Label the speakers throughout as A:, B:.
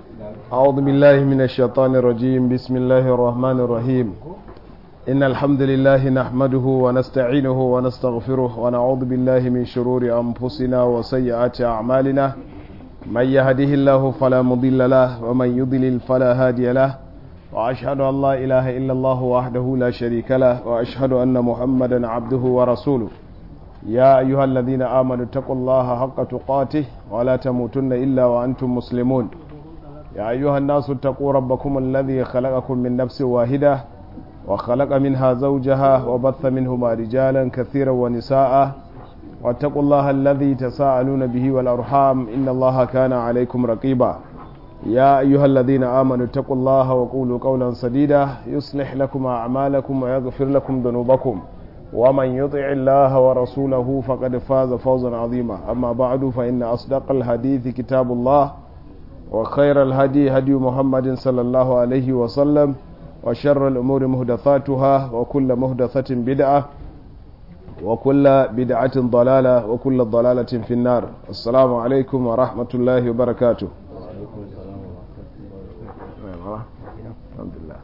A: أعوذ بالله من الشيطان الرجيم بسم الله الرحمن الرحيم إن الحمد لله نحمده ونستعينه ونستغفره ونعوذ بالله من شرور أنفسنا وسيئات أعمالنا من يهده الله فلا مضل له ومن يضلل فلا هادي له وأشهد أن لا إله إلا الله وحده لا شريك له وأشهد أن محمدا عبده ورسوله يا أيها الذين آمنوا اتقوا الله حق تقاته ولا تموتن إلا وأنتم مسلمون يا أيها الناس اتقوا ربكم الذي خلقكم من نفس واحدة وخلق منها زوجها وبث منهما رجالا كثيرا ونساء واتقوا الله الذي تساءلون به والأرحام إن الله كان عليكم رقيبا يا أيها الذين آمنوا اتقوا الله وقولوا قولا سديدا يصلح لكم أعمالكم ويغفر لكم ذنوبكم ومن يطع الله ورسوله فقد فاز فوزا عظيما أما بعد فإن أصدق الحديث كتاب الله وخير الهدي هدي محمد صلى الله عليه وسلم وشر الأمور مهدثاتها وكل مهدثة بدعة وكل بدعة ضلالة وكل ضلالة في النار السلام عليكم ورحمة الله وبركاته الحمد لله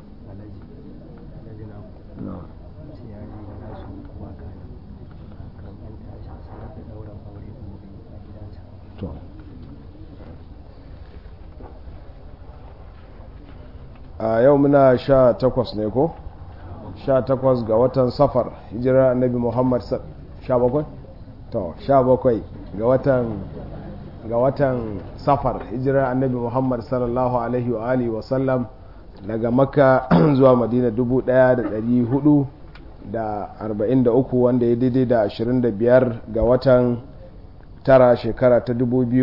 A: a yau muna sha takwas ne ko sha takwas ga watan safar hijirar annabi muhammad sha bakwai? to sha bakwai ga watan ga watan safar hijirar annabi muhammad sallallahu alaihi wa alihi wasallam daga makka zuwa madina dubu daya da dari hudu da arba'in da uku wanda ya daidai da ashirin da biyar ga watan tara shekara ta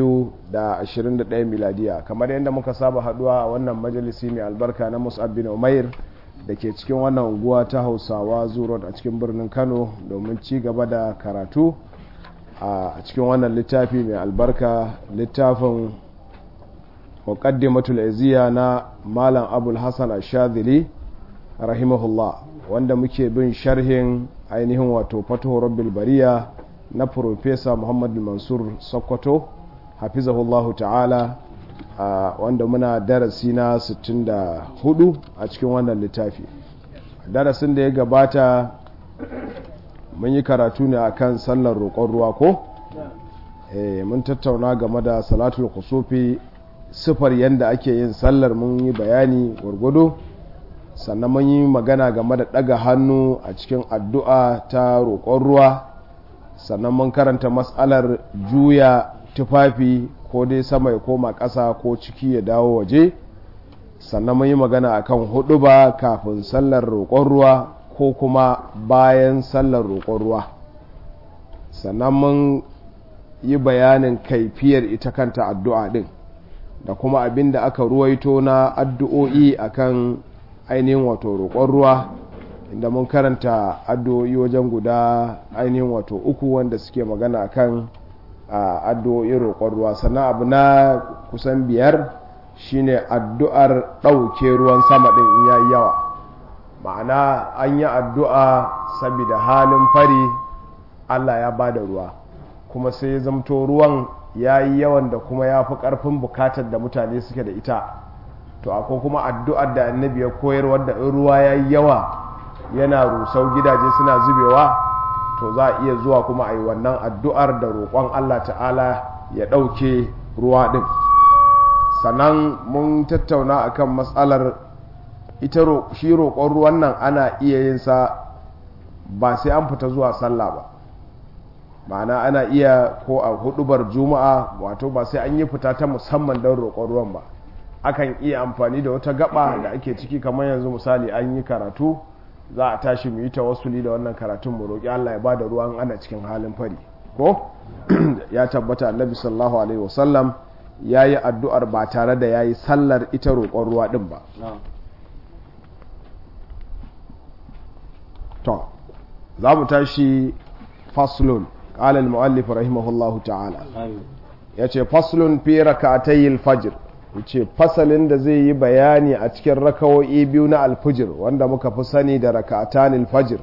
A: 2021 miladiya kamar yadda muka saba haduwa a wannan majalisi mai albarka na musab bin umair da ke cikin wannan unguwa ta hausawa zuro a cikin birnin kano domin ci gaba da karatu a cikin wannan littafi mai albarka littafin muqaddimatul iziya na malam abul hassan ashadili rahimahullah wanda muke bin sharhin ainihin wato fatuhu rabbil bariya na Profesa Muhammad Mansur Sokoto hafizahullahu ta'ala wanda muna darasi na 64 a cikin wannan littafi darasin da ya gabata mun yi karatu ne akan sallar roƙon ruwa ko mun tattauna game da salatul kusufi sifar yadda ake yin sallar mun yi bayani gwargwado sannan mun yi magana game da ɗaga hannu a cikin addu'a ta roƙon ruwa sannan mun karanta matsalar juya tufafi ko dai sama ya koma ƙasa ko ciki ya dawo waje sannan mun yi magana akan hudu ba kafin sallar roƙon ruwa ko kuma bayan sallar roƙon ruwa sannan mun yi bayanin kaifiyar ita kanta addu'a ɗin da kuma abin da aka ruwaito na addu'o'i akan ainihin wato roƙon ruwa inda mun karanta addu'o'i wajen guda ainihin wato uku wanda suke magana kan addu'o'in roƙon ruwa sannan abu na kusan biyar shine addu'ar ɗauke ruwan sama ɗin in yayi yawa ma'ana an yi addu'a saboda halin fari allah ya ba da ruwa kuma sai ya zamto ruwan ya yi yawan da kuma ya fi ƙarfin bukatar da mutane suke da ita to akwai kuma addu'ar da annabi ya koyar wadda in ruwa ya yi yawa yana rusau gidaje suna zubewa to za a iya zuwa kuma a yi wannan addu'ar da roƙon Allah ta'ala ya ɗauke ruwa ɗin sannan mun tattauna akan matsalar ita shi roƙon ruwan nan ana iya yin sa ba sai an fita zuwa sallah ba ma'ana ana iya ko a hudubar juma'a wato ba sai an yi fita ta musamman don roƙon ruwan ba akan iya amfani da wata gaba da ake ciki kamar yanzu misali an yi karatu za a tashi mu yi tawassuli da wannan karatun mu roƙi Allah ya bada ruwan ana cikin halin fari ko ya tabbata annabi sallallahu alaihi wasallam yayi addu'ar ba tare da yayi sallar ita roƙon ruwa din ba to za mu tashi faslun qala al-muallif rahimahullahu ta'ala yace faslun fi rak'atay al-fajr ce fasalin da zai yi bayani a cikin rakawo'i biyu na alfijir wanda muka fi sani da raka'atan alfajir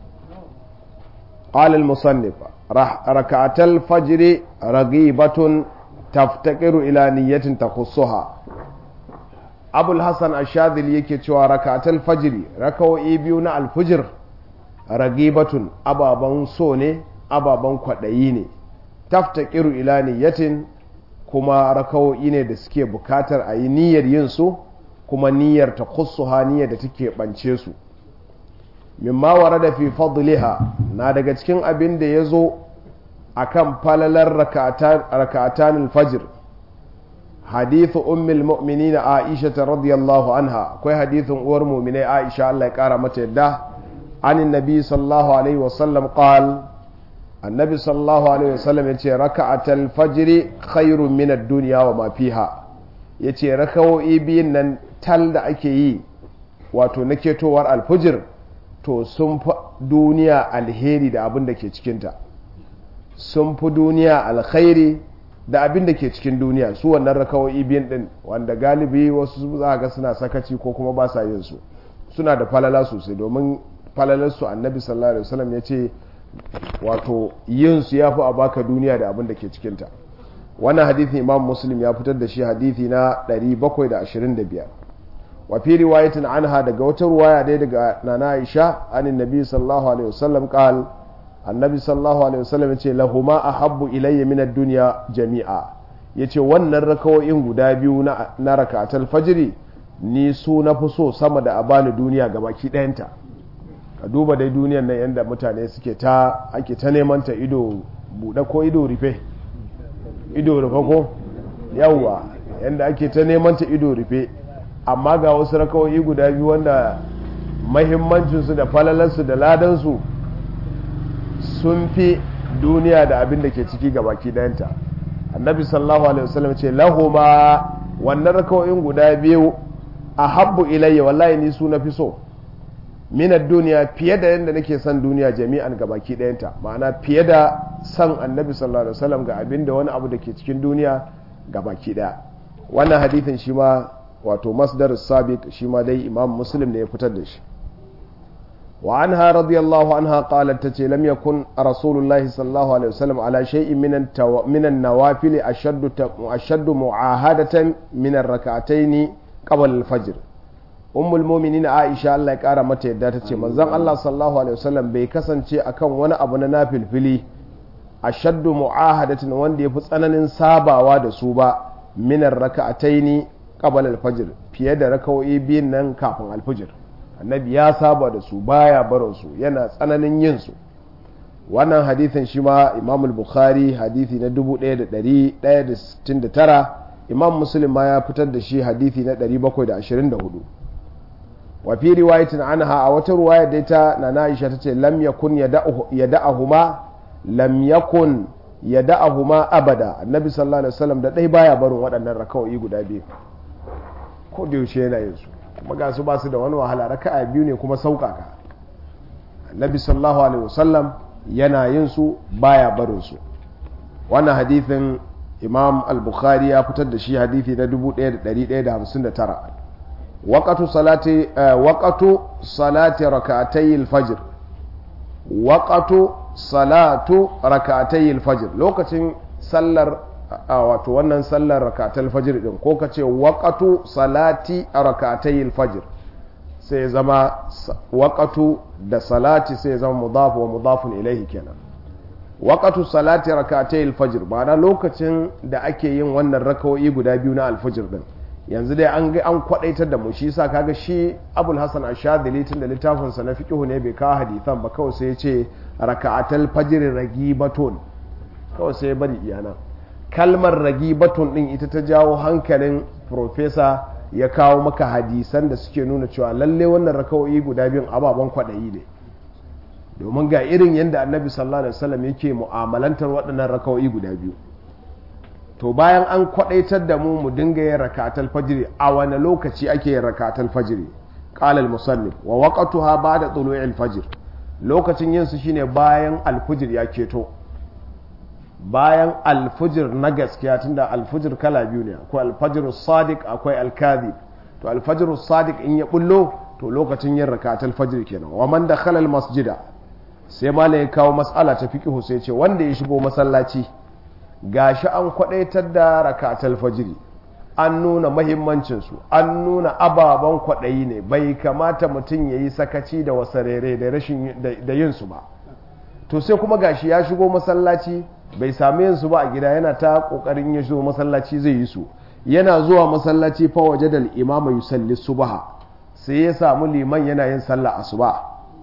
A: qala al-musannif raka'atal fajr raghibatun taftaqiru ila niyyatin takhussuha abul hassan ashadili yake cewa rakatul fajiri rakawo'i biyu na alfujir ragibatun ababen so ne ababen kwaɗayi ne tafta ƙiru ila niyyatin kuma rakawo'i ne da suke bukatar a yi niyyar yin su kuma niyyar ta kusuha niyyar da take ɓance su mimma wara da fi fadliha na daga cikin abin da ya zo a kan falalar raka'atan alfajir hadithu ummul mu'minin aisha radiyallahu anha akwai hadithun uwar mu'minai aisha Allah ya kara mata yadda an nabi sallallahu alaihi wasallam qal annabi sallallahu alaihi wasallam yace raka'atal fajr khairun min ad-dunya wa ma fiha yace rakawoyi biyun nan tal da ake yi wato na ketowar alfujir to sun fi duniya alheri da abin da ke cikinta sun fi duniya alkhairi da abin da ke cikin duniya su wannan rakawoyi biyun din wanda galibi wasu za ga suna sakaci ko kuma ba sa yin su suna da falala sosai domin falalarsu annabi sallallahu alaihi wasallam ya ce wato yin su ya fi a baka duniya da abin da ke cikinta wannan hadithi imam muslim ya fitar da shi hadithi na 725 wa fi riwayatin anha daga wata ruwaya dai daga nana aisha anin nabi sallallahu alaihi wasallam qal annabi sallallahu alaihi wasallam yace lahuma ahabbu ilayya min ad-dunya jami'a yace wannan rakawoyin guda biyu na na rakatul fajri ni su na fi so sama da abani duniya gabaki ɗayanta ka duba dai duniyan nan yadda mutane suke ta ake ta neman ta ido buɗe ko ido rufe ido rufe ko yawwa yadda ake ta neman ta ido rufe amma ga wasu rakawoyi guda biyu wanda mahimmancinsu da falalarsu da ladansu sun fi duniya da abin da ke ciki ga baki ɗayanta annabi sallallahu alaihi wasallam ce lahuma wannan rakawoyin guda biyu a habbu ilayya wallahi ni su na fi so minar duniya fiye da yadda nake son duniya jami'an ga baki ɗayanta ma'ana fiye da son annabi sallallahu alaihi wasallam ga abin da wani abu da ke cikin duniya ga baki ɗaya wannan hadithin shi ma wato masdar sabiq shi ma dai imam muslim ne ya fitar da shi wa anha radiyallahu anha qalat tace lam yakun rasulullahi sallallahu alaihi wasallam ala shay'in min min an-nawafil ashaddu ashaddu mu'ahadatan min ar-rak'atayn qabla al-fajr ummul mu'minin Aisha Allah ya kara mata yadda tace manzon Allah sallallahu alaihi wasallam bai kasance akan wani abu na nafilfili ashaddu mu'ahadatin wanda yafi tsananin sabawa da su ba min ar-rak'atayn qabla al-fajr fiye da rakawoyi biyun nan kafin al-fajr annabi ya saba da su baya barin su yana tsananin yin su wannan hadithin shi ma imam al-bukhari hadithi na 1169 imam muslim ma ya fitar da shi hadithi na 724 wa fi riwayatin anha a wata ruwaya da ta na Aisha tace lam yakun yada'ahuma lam yakun yada'ahuma abada annabi sallallahu alaihi wasallam da dai baya barin waɗannan raka'o'i guda biyu ko da yaushe yana yin su kuma ga su ba su da wani wahala raka'a biyu ne kuma sauƙaƙa annabi sallallahu alaihi wasallam yana yin su baya barin su wannan hadithin imam al-bukhari ya fitar da shi hadithi na 1159 waqatu salati waqatu salati rak'atay al-fajr waqatu salatu rak'atay al-fajr lokacin sallar wato wannan sallar rakatul fajr din ko kace waqatu salati rak'atay al-fajr sai zama waqatu da salati sai zama mudaf wa mudafun ilayhi kenan waqatu salati rak'atay al-fajr ma'ana lokacin da ake yin wannan rakawoyi guda biyu na al-fajr din yanzu dai an ga an kwadaitar da mu shi yasa kaga shi Abul Hasan Ash-Shadhili tun da littafin sa na fiqh ne bai kawo hadisan ba kawai sai ya ce raka'atul fajr ragibatun kawai sai ya bari iyana kalmar ragibatun din ita ta jawo hankalin professor ya kawo maka hadisan da suke nuna cewa lalle wannan rakawoyi guda biyun ababen kwadayi ne domin ga irin yadda annabi sallallahu alaihi wasallam yake mu'amalantar waɗannan rakawoyi guda biyu to bayan an kwadaitar da mu mu dinga yin rakatul fajr a wani lokaci ake yin rakatul fajr qala al musannif wa waqtuha ba'da tulu'il fajr lokacin yin su shine bayan alfujir ya keto bayan alfujir na gaskiya tunda alfujir kala biyu ne akwai alfajr sadiq akwai alkadhib to alfajr sadiq in ya bullo to lokacin yin rakatul fajr kenan wa man dakhala al masjida sai malai ya kawo mas'ala ta fiqhu sai ce wanda ya shigo masallaci gashi an kwadaitar da rakatul fajiri an nuna mahimmancinsu an nuna ababen kwaɗayi ne bai kamata mutum ya yi sakaci da wasarere da rashin da yinsu ba to sai kuma gashi ya shigo masallaci bai sami yinsu ba a gida yana ta ƙoƙarin ya shigo masallaci zai yi su yana zuwa masallaci fa waje da imama yusalli subha sai ya samu liman yana yin sallah asuba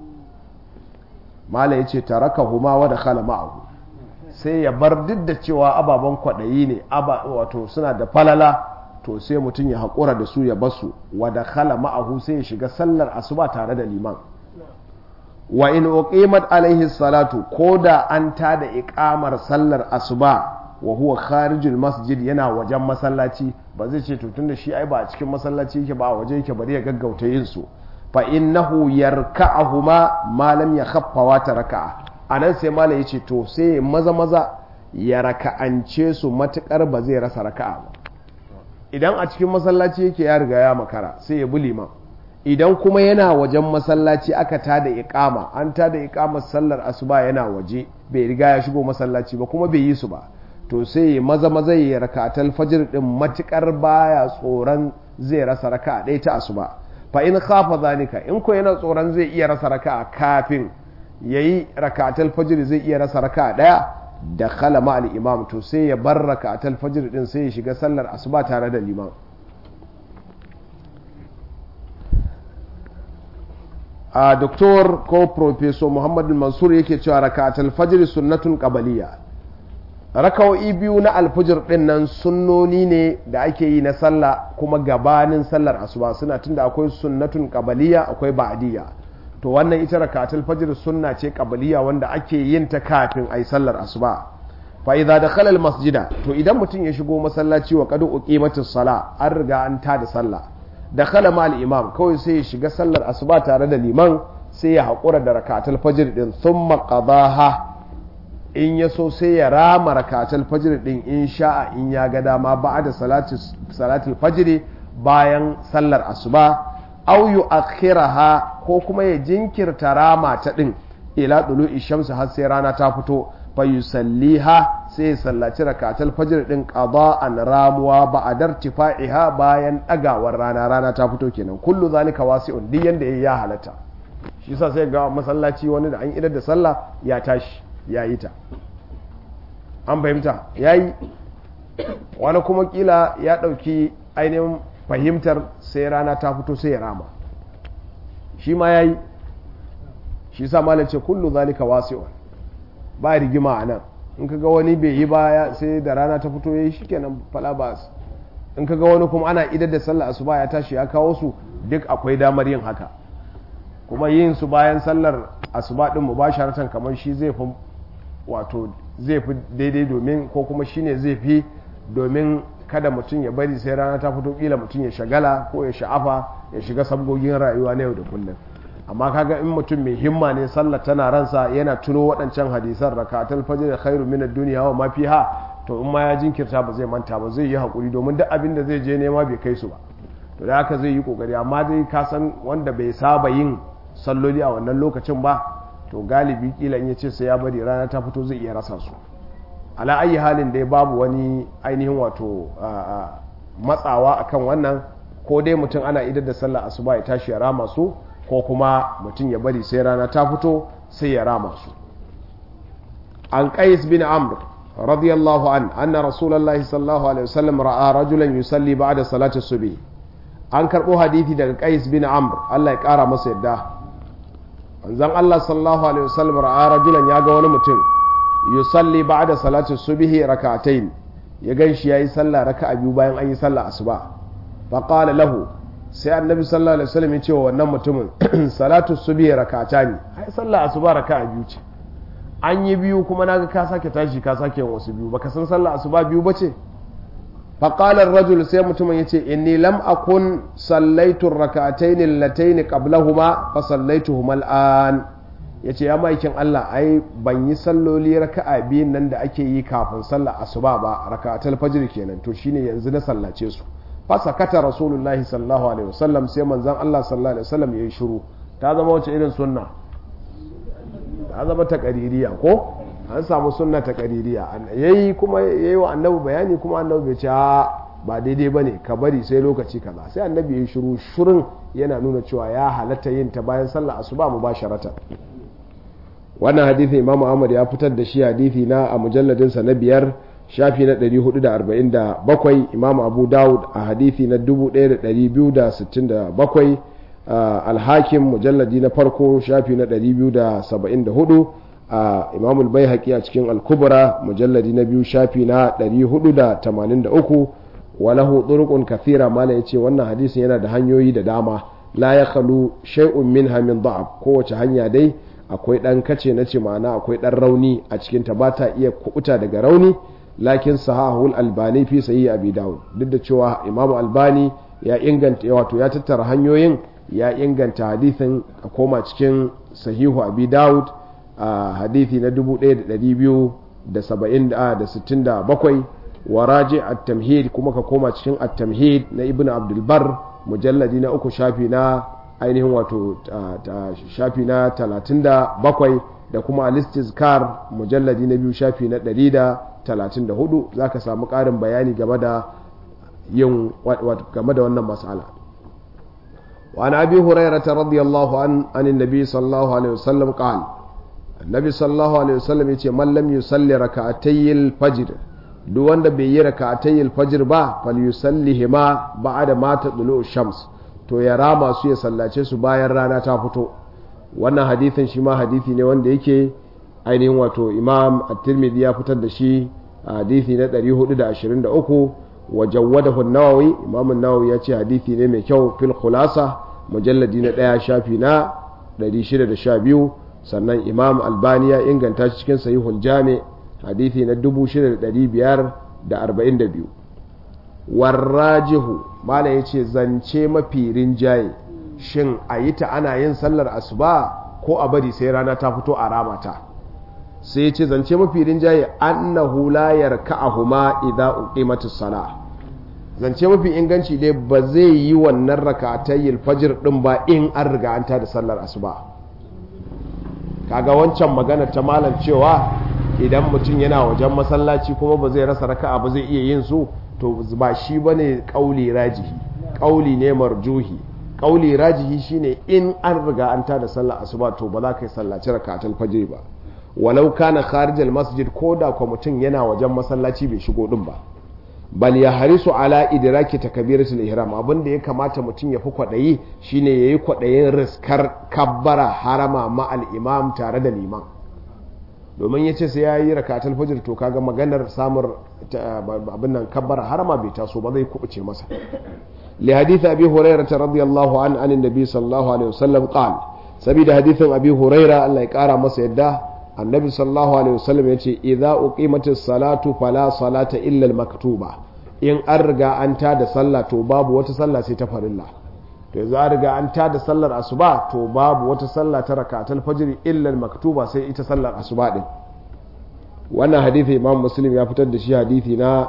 A: mala yace tarakahuma wa dakhala ma'ahu sai ya bar duk da cewa ababen kwaɗayi ne wato suna da falala to sai mutum ya haƙura da su ya basu wa da khala ma'ahu sai ya shiga sallar asuba tare da liman wa in uqimat alaihi salatu ko da an tada iqamar sallar asuba wa huwa kharijul masjid yana wajen masallaci ba zai ce to tunda shi ai ba a cikin masallaci yake ba a waje yake bari ya gaggauta yin su fa innahu yarka'uhuma ma lam yakhaffa wa taraka'a anan sai malai yace to sai maza maza ya raka'ance su matukar ba zai rasa raka'a ba idan a cikin masallaci yake ya riga ya makara sai ya bi liman idan kuma yana wajen masallaci aka tada iqama an tada iqamar sallar asuba yana waje bai riga ya shigo masallaci ba kuma bai yi su ba to sai ya maza maza ya rakatal fajr din matukar baya tsoron zai rasa raka'a ɗaya ta asuba fa in khafa zalika in ko yana tsoron zai iya rasa raka'a kafin yayi rakatal fajr zai iya rasa raka'a ɗaya da khala ma al-imam to sai ya bar rakatul fajr din sai ya shiga sallar asuba tare da liman a doktor ko professor Muhammad Mansur yake cewa rakatul fajr sunnatun qabaliyya raka'o'i biyu na alfajir din nan sunnoni ne da ake yi na sallah kuma gabanin sallar asuba suna tunda akwai sunnatun qabaliyya akwai ba'diyya to wannan ita rakatul fajr sunna ce qabliya wanda ake yin ta kafin ai sallar asuba fa idza dakhala al masjida to idan mutum ya shigo masallaci wa qad uqimatis sala an riga an ta da sallah dakhala ma al imam kawai sai ya shiga sallar asuba tare da liman sai ya hakura da rakatul fajr din thumma qadaha in ya so sai ya rama rakatul fajr din in sha'a in ya ga dama ba'da salati salatul fajr bayan sallar asuba aw yu'akhiraha ko kuma ya jinkirta rama ta din ila dulu'i shamsu har sai rana ta fito fa yusalliha sai ya sallaci rakatul fajr din qada'an ramuwa ba'dar tifa'iha bayan dagawar rana rana ta fito kenan kullu zalika wasi'un duk yanda yayi ya halatta shi yasa sai ga masallaci wani da an idar da sallah ya tashi ya yi ta an fahimta yayi wani kuma kila ya dauki ainihin fahimtar sai rana ta fito sai ya rama shi ma ya yi shi sa malam ce kullu zalika wasi'un ba rigima a nan in kaga wani bai yi baya sai da rana ta fito yayi shikenan fala ba in kaga wani kuma ana idar da sallah asuba ya tashi ya kawo su duk akwai damar yin haka kuma yin su bayan sallar asuba din mubasharatan kamar shi zai fi wato zai fi daidai domin ko kuma shine zai fi domin kada mutum ya bari sai rana ta fito kila mutum ya shagala ko ya sha'afa ya shiga sabgogin rayuwa na yau da kullum amma kaga in mutum mai himma ne sallar tana ransa yana tuno waɗancan hadisan rakatul fajr da khairu min ad-dunya wa ma fiha to in ma ya jinkirta ba zai manta ba zai yi hakuri domin duk abin da zai je nema bai kai su ba to da haka zai yi kokari amma dai ka san wanda bai saba yin salloli a wannan lokacin ba to galibi kila in ya ce sai ya bari rana ta fito zai iya rasa su ala ayi halin dai babu wani ainihin wato matsawa akan wannan ko dai mutum ana idar da sallah asuba ya tashi ya rama su ko kuma mutum ya bari sai rana ta fito sai ya rama su an qais bin amr radiyallahu an anna rasulullahi sallallahu alaihi wasallam ra'a rajulan yusalli ba'da salati subhi an karbo hadisi daga qais bin amr Allah ya kara masa yadda manzon Allah sallallahu alaihi wasallam ra'a rajulan ya ga wani mutum yusalli ba'da salati subhi rak'atayn ya ganshi yayi sallah raka'a biyu bayan an yi sallah asuba fa qala lahu sai annabi sallallahu alaihi wasallam ya ce wa wannan mutumin salatu subhi rak'atani ai sallah asuba raka'a biyu ce an yi biyu kuma naga ka sake tashi ka sake yin wasu biyu baka san sallah asuba biyu bace fa qala ar-rajul sai mutumin yace inni lam akun sallaitu ar-rak'atayn allatayn qablahuma fa sallaituhuma al-an ya ce ya maikin Allah ai ban yi salloli raka'a biyun nan da ake yi kafin sallar asuba ba raka'atul fajr kenan to shine yanzu na sallace su fa sakata rasulullahi sallallahu alaihi wasallam sai manzon Allah sallallahu alaihi wasallam yayi shiru ta zama wace irin sunna ta zama ta qaririya ko an samu sunna ta qaririya yayi kuma yayi wa annabi bayani kuma annabi bai ce a ba daidai ba ne ka bari sai lokaci kaza sai annabi ya shiru shirin yana nuna cewa ya halatta yin ta bayan sallah asuba mu ba sharata wannan hadithi imam ahmad ya fitar da shi hadithi na a mujalladinsa na biyar shafi na 447 imam abu dawud a hadithi na 1267 alhakim mujalladi na farko shafi na 274 imam al-baihaqi a cikin al-kubra mujalladi na biyu shafi na 483 walahu turuqun kathira mala yace wannan hadisin yana da hanyoyi da dama la ya khalu shay'un minha min da'af kowace hanya dai akwai dan kace na ce ma'ana akwai dan rauni a cikin ta bata iya kubuta daga rauni lakin sahahul albani fi sahih abi daud duk da cewa imam albani ya inganta wato ya tattara hanyoyin ya inganta hadisin a koma cikin sahihu abi daud a hadithi na 1267 wa raji at-tamhid kuma ka koma cikin at-tamhid na ibnu abdul bar mujalladi na uku shafi na ainihin wato shafi na 37 da kuma al-istizkar mujalladi na biyu shafi na 134 zaka samu ƙarin bayani game da yin game da wannan mas'ala وعن أبي هريرة رضي الله عنه عن النبي صلى الله عليه وسلم قال النبي صلى الله عليه وسلم يقول من لم يصلي ركعتي الفجر duk wanda bai yi raka'atayil fajr ba fal yusallihima ba'da ma tadlu shams to ya rama su ya sallace su bayan rana ta fito wannan hadithin shi ma hadithi ne wanda yake ainihin wato imam at-tirmidhi ya fitar da shi hadithi na 423 wa jawwadahu an-nawawi imam an-nawawi ya ce hadithi ne mai kyau fil khulasa mujalladi na daya shafi na 612 sannan imam albani ya inganta shi cikin sahihul jami' hadithi na 6542 warrajihu mala ya ce zance mafi rinjaye shin a yi ta ana yin sallar asuba ko a bari sai rana ta fito a ramata sai ce zance mafi rinjaye annahu la yarka'ahuma idza uqimatus sala zance mafi inganci dai ba zai yi wannan rak'atayil fajr din ba in an riga an ta da sallar asuba kaga wancan magana ta malam cewa idan mutum yana wajen masallaci kuma ba zai rasa raka'a ba zai iya yin su to ba shi bane kauli rajihi kauli ne marjuhi kauli rajihi shine in an riga an tada sallar asuba to ba za ka yi sallaci raka'atul fajr ba walau kana kharijal masjid ko da ko mutum yana wajen masallaci bai shigo din ba bal ya harisu ala idraki takbiratul ihram abin da ya kamata mutum ya fi kwadayi shine yayi kwadayin riskar kabbara harama ma al imam tare da liman domin ya ce sai ya yi rakatul fajr to kaga maganar samun abin nan kabbara harama bai taso ba zai kubuce masa li hadith abi hurairah radiyallahu an an nabi sallallahu alaihi wasallam qala sabida hadithin abi hurairah Allah ya kara masa yadda annabi sallallahu alaihi wasallam yace idza uqimatis salatu fala salata illa al maktuba in an riga an ta da sallah to babu wata sallah sai ta farilla to yanzu an riga an tada sallar asuba to babu wata sallah ta rakatul fajr illa maktuba sai ita sallar asuba din wannan hadisi imam muslim ya fitar da shi hadisi na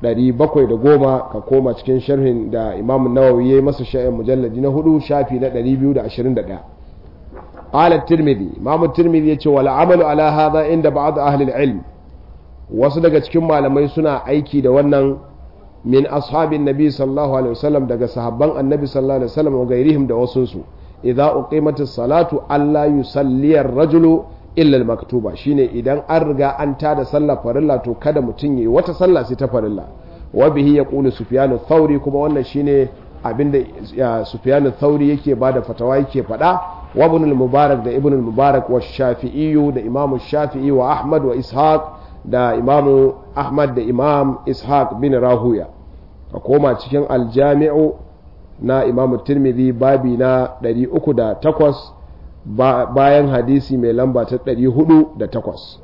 A: 710 ka koma cikin sharhin da imam nawawi yayi masa sha'in mujalladi na hudu shafi na 221 قال الترمذي امام الترمذي yace wal amalu ala hadha inda ba'd ahli al-ilm wasu daga cikin malamai suna aiki da wannan min ashabin nabi sallallahu alaihi wasallam daga sahabban annabi sallallahu alaihi wasallam wa gairihim da wasunsu idza uqimatis salatu alla yusalli ar-rajulu illa al-maktuba shine idan an riga an tada sallah farilla to kada mutum yi wata sallah sai ta farilla wa bihi yaqulu sufyan ath-thauri kuma wannan shine abinda sufyan ath-thauri yake bada fatawa yake fada wa ibn al-mubarak da ibn al-mubarak wa shafi'i da imam shafi'i wa ahmad wa ishaq da imam ahmad da imam ishaq bin rahuya a koma cikin aljami'u na imam tirmidhi babi na 308 bayan hadisi mai lamba ta 408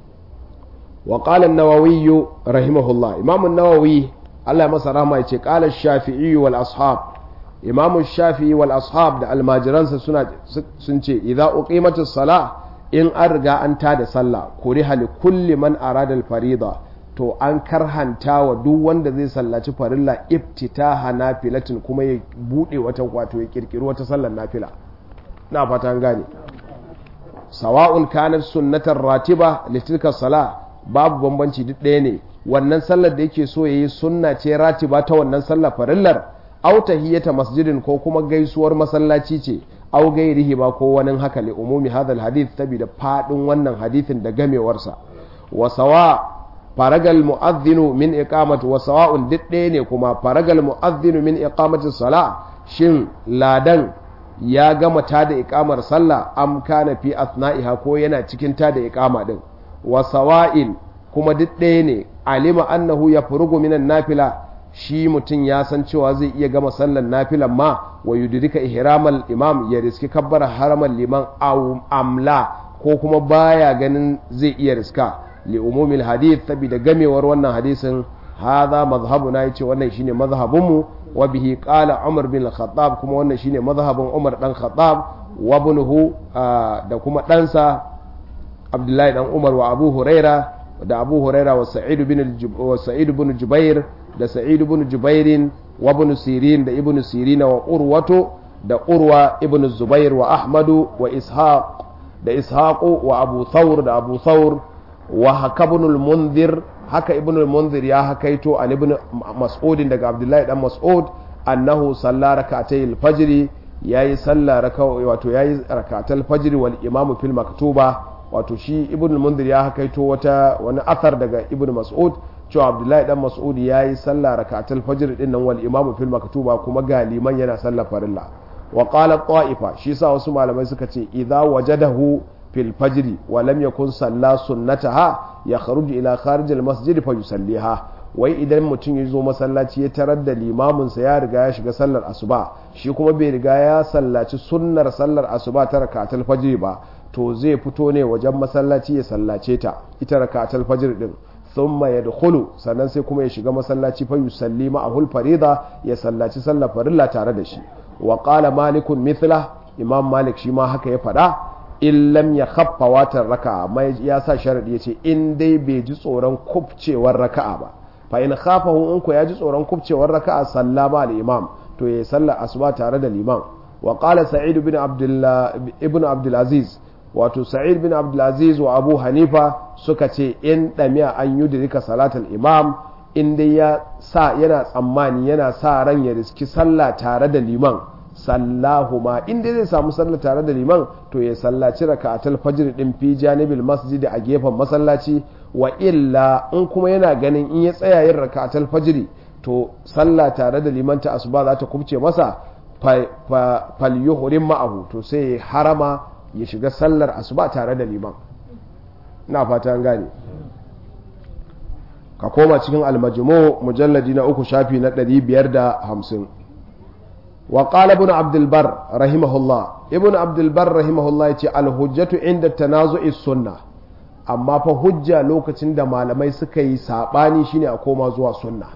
A: wa qala an-nawawi rahimahullah imam an-nawawi Allah masa rahma yace qala ash-shafi'i wal ashab imam shafi'i wal ashab da almajiransa suna sun ce idza uqimatus sala in an riga an tada sallah kuriha li kulli man arada al-farida to an karhanta wa duk wanda zai sallaci farilla iftitaha nafilatin kuma ya bude wata wato ya kirkiri wata sallar nafila na fata an gane sawa'un kanat sunnatar ratiba litilka sala babu bambanci duk ɗaya ne wannan sallar da yake so yayi sunna ce ratiba ta wannan sallar farillar aw tahiyata masjidin ko kuma gaisuwar masallaci ce aw gairihi ba ko wani haka li umumi hadal hadith da fadin wannan hadithin da gamewarsa wa sawa faragal mu'adhdhinu min iqamati wa sawa'un duk ɗaya ne kuma faragal mu'adhdhinu min iqamati sala shin ladan ya gama ta da iqamar sallah am kana fi asna'iha ko yana cikin ta da iqama din wa sawa'in kuma duk ɗaya ne alima annahu yafrugu minan nafila shi mutum ya san cewa zai iya gama sallar nafilan ma wa yudrika ihramal imam ya riski kabbara haramal liman amla ko kuma baya ganin zai iya riska li umumil hadith saboda gamewar wannan hadisin hadha mazhabuna yace wannan shine mazhabunmu wa bihi qala umar bin khattab kuma wannan shine mazhabin umar dan khattab wa ibnuhu da kuma ɗansa abdullahi dan umar wa abu huraira da abu huraira wa sa'id bin wa sa'id bin jubair da sa'id ibn jubairin wa ibn sirin da ibn sirin wa urwatu da urwa ibn zubair wa ahmadu wa ishaq da ishaqu wa abu thawr da abu thawr wa hakabun al-munzir haka ibn al-munzir ya hakaito an ibn mas'ud daga abdullahi dan mas'ud annahu salla rak'atay al-fajr yayi salla raka wato yayi rak'atal fajr wal imam fil maktuba wato shi ibn al-munzir ya hakaito wata wani athar daga ibn mas'ud cewa abdullahi dan mas'ud ya yi sallah rakatul fajr din nan wal imamu fil maktuba kuma ga liman yana sallah farilla wa qala ta'ifa shi sa wasu malamai suka ce idza wajadahu fil fajr wa lam yakun salla sunnataha ya kharuju ila kharij al masjid fa yusalliha wai idan mutum ya zo masallaci ya tarar da limamin sa ya riga ya shiga sallar asuba shi kuma bai riga ya sallaci sunnar sallar asuba ta rakatul fajr ba to zai fito ne wajen masallaci ya sallace ta ita rakatul fajr din thumma yadkhulu sannan sai kuma ya shiga masallaci fa yusalli ma'ahul farida ya sallaci sallar farilla tare da shi wa qala malikun mithla imam malik shi ma haka ya faɗa in lam ya khaffa watar raka'a mai ya sa sharadi yace in dai bai ji tsoron kubcewar raka'a ba fa in khafahu in ko ya ji tsoron kubcewar raka'a sallama al imam to ya sallar asuba tare da liman wa qala sa'id ibn abdullah ibn abdul aziz wato sa'id bin abdulaziz wa abu hanifa suka ce in ɗamiya an yi dirika salatul imam in dai ya sa yana tsammani yana sa ran ya riski sallah tare da liman sallahu ma in dai zai samu sallah tare da liman to ya sallaci raka'atul fajr din fi janibil masjid a gefen masallaci wa illa in kuma yana ganin in ya tsaya yin raka'atul fajr to sallah tare da liman ta asuba za ta kubce masa fal yuhrim ma'ahu to sai harama ya shiga sallar asuba tare da liman na fata an gane ka koma cikin almajmu mujalladi na uku shafi na 550 wa qala ibn abdul bar rahimahullah ibn abdul bar rahimahullah yace al hujjatu inda tanazu'i sunna amma fa hujja lokacin da malamai suka yi sabani shine a koma zuwa sunna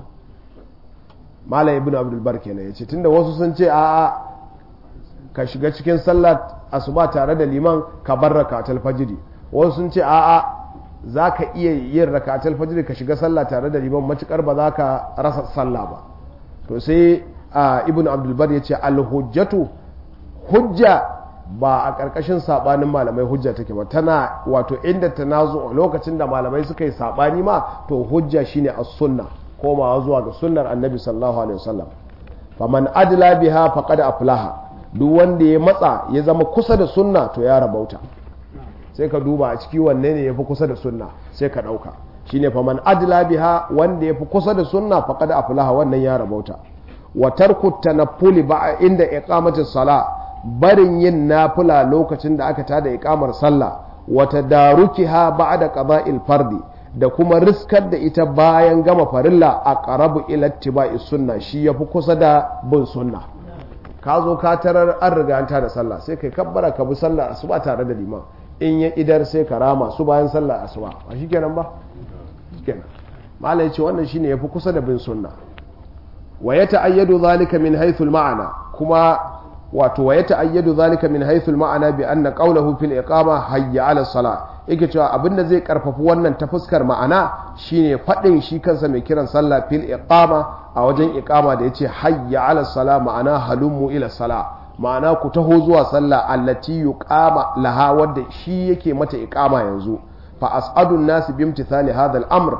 A: malam ibn abdul bar kenan yace tunda wasu sun ce a'a ka shiga cikin sallar asuba tare da liman ka bar rakatul fajiri wasu sun ce a'a za ka iya yin rakatul fajiri ka shiga sallah tare da liman matukar ba za ka rasa sallah ba to sai ibn abdulbar ya ce alhujjatu hujja ba a ƙarƙashin saɓanin malamai hujja take ba tana wato inda ta nazo lokacin da malamai suka yi saɓani ma to hujja shine as-sunna komawa zuwa ga sunnar annabi sallallahu alaihi wasallam faman adla biha faqad aflaha duk wanda ya matsa ya zama kusa da sunna to ya rabauta sai ka duba a ciki wanne ne ya fi kusa da sunna sai ka ɗauka shine faman adla biha wanda ya fi kusa da sunna faqad aflaha wannan ya rabauta wa tarku tanaffuli ba inda iqamati sala barin yin nafila lokacin da aka tada iqamar sallah wa tadarukiha ba'da qada'il fardi da kuma riskar da ita bayan gama farilla a qarabu ila ittiba'i sunna shi yafi kusa da bin sunna ka zo ka tarar an riga an tada sallah sai kai kabbara ka bi sallah asuba tare da liman in ya idar sai ka rama su bayan sallah asuba ba shikenan ba shikenan malai ya ce wannan shine yafi kusa da bin sunna wa ya ta'ayyadu zalika min haythu al-ma'ana kuma wato wa ya ta'ayyadu zalika min haythu al-ma'ana bi anna qawluhu fil iqama hayya 'ala as-salah yake cewa abinda zai karfafi wannan ta fuskar ma'ana shine fadin shi kansa mai kiran sallah fil iqama a wajen iqama da yace hayya 'ala as-salah ma'ana halummu ila salah ma'ana ku taho zuwa sallah allati yuqama laha wadda shi yake mata iqama yanzu fa as'adun nasi bi imtithali hadha al-amr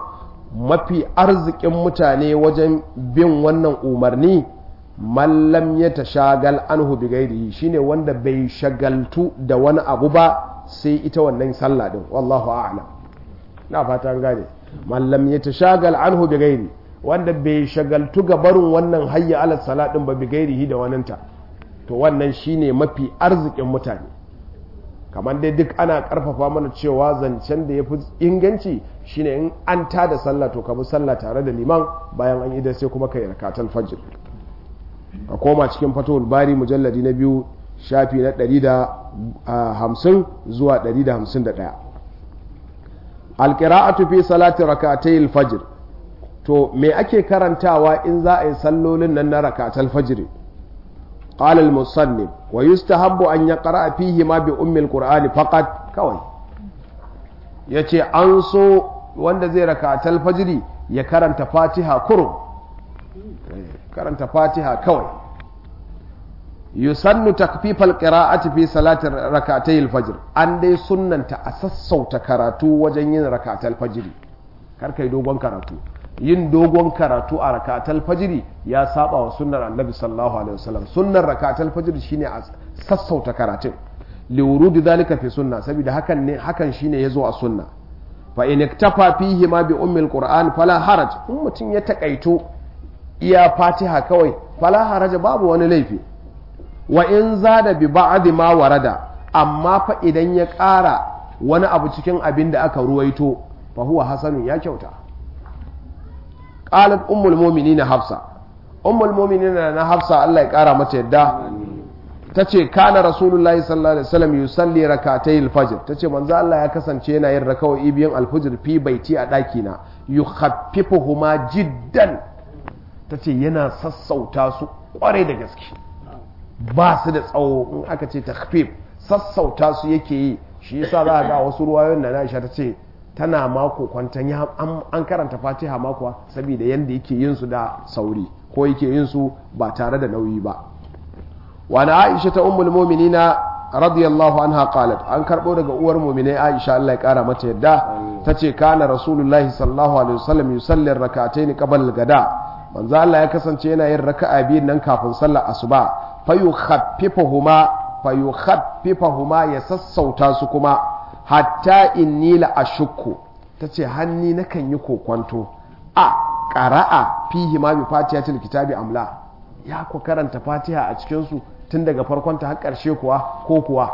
A: mafi arzikin mutane wajen bin wannan umarni mallam ya tashagal anhu bi gairihi shine wanda bai shagaltu da wani abu ba sai ita wannan sallah din wallahu a'lam na fata an gane mallam ya tashagal anhu bi gairi wanda bai shagaltu ga barin wannan hayya ala salat din ba bi gairihi da waninta to wannan shine mafi arzikin mutane kamar dai duk ana karfafa mana cewa zancen da ya fi inganci shine in an tada sallah to ka bi sallah tare da liman bayan an idan sai kuma ka yi rakatul fajr a koma cikin fatowar bari mujalladi na biyu shafi na 150 zuwa 151 alƙira'atu fi salati rakatayil fajr to me ake karantawa in za a yi sallolin nan na rakatul fajr قال المصنف ويستحب أن يقرأ فيهما بأم القرآن فقط كوي yace an so wanda zai rakatal fajiri ya karanta fatiha kurum karanta fatiha kawai yusannu takfifal qira'ati fi salatin rakatayil fajr an dai sunnanta a sassauta karatu wajen yin rakatal fajiri kar kai dogon karatu yin dogon karatu a rakatal fajiri ya saba wa sunnar annabi sallallahu alaihi wasallam sunnar rakatal fajiri shine a sassauta karatun li wurudi zalika fi sunna saboda hakan ne hakan shine yazo a sunna fa in iktafa fihi ma bi ummil qur'an fala haraj in mutum ya takaito iya fatiha kawai fala haraj babu wani laifi wa in zada bi ba'd ma warada amma fa idan ya ƙara wani abu cikin abin da aka ruwaito fa huwa hasanun ya kyauta qalat ummul mu'minin hafsa ummul mu'minin na hafsa Allah ya kara mata yadda tace kana rasulullahi sallallahu alaihi wasallam yusalli rak'atay al-fajr tace manzo Allah ya kasance yana yin raka'o'i biyan al-fajr fi baiti a daki na yukhaffifuhuma jiddan tace yana sassauta su kware da gaske ba su da tsawo in aka ce takhfif sassauta su yake yi shi yasa za ga wasu ruwayoyin da Aisha tace tana mako kwantan ya an karanta fatiha makuwa saboda yadda yake yin su da sauri ko yake yin su ba tare da nauyi ba wani aisha ta ummul mu'minina radiyallahu anha qalat an karbo daga uwar mu'minai aisha Allah ya kara mata yadda tace kana rasulullahi sallallahu alaihi wasallam yusalli rak'atayn qabla al-gada manzo Allah ya kasance yana yin raka'a biyu nan kafin sallar asuba fayukhaffifuhuma fayukhaffifuhuma ya sassauta su kuma hatta inni la ashukku tace hanni nakan yi kokwanto a qara'a fihi ma bi fatihatil kitabi amla ya ku karanta fatiha a cikin su tun daga farkon ta har karshe kuwa ko kuwa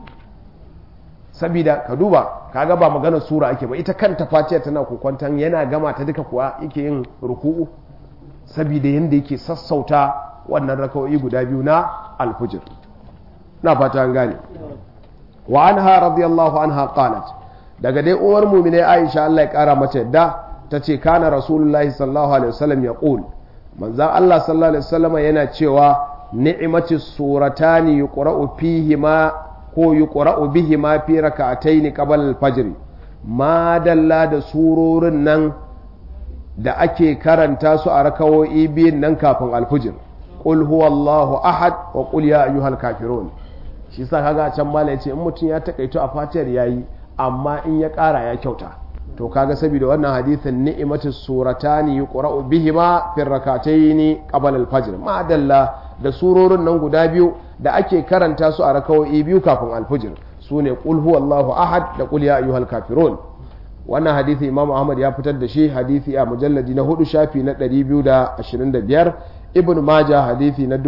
A: sabida ka duba kaga ba magana sura ake ba ita kanta fatiha tana kokwantan yana gama ta duka kuwa yake yin ruku'u sabida yanda yake sassauta wannan raka'o'i guda biyu na alfujir na fata an gane wa anha radiyallahu anha qalat daga dai uwar mu'mine Aisha Allah ya kara mata yadda tace kana rasulullahi sallallahu alaihi wasallam ya qul manzon Allah sallallahu alaihi wasallam yana cewa ni'mati suratani yuqra'u fihi ma ko yuqra'u bihi ma fi rak'atayn qabla al-fajr ma dalla da surorin nan da ake karanta su a rakawoyi biyun nan kafin alfujir qul huwallahu ahad wa qul ya ayyuhal kafirun shi sa kaga can mala yace in mutum ya takaito a fatiyar yayi amma in ya kara ya kyauta to kaga saboda wannan hadithin ni'imatu suratani yuqra'u bihima fi rak'atayn qabla al-fajr ma dalla da surorin nan guda biyu da ake karanta su a rakawoyi biyu kafin al-fajr sune qul huwallahu ahad da qul ya ayyuhal kafirun wannan hadithi imam ahmad ya fitar da shi hadithi a mujalladi na hudu shafi na 225 ibn majah hadithi na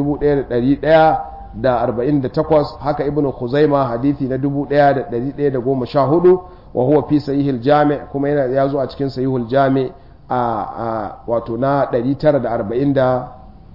A: 1148 haka ibn khuzaima hadithi na 1114 wa huwa fi sahihil jami' kuma yana ya zo a cikin sahihul jami' a wato na 944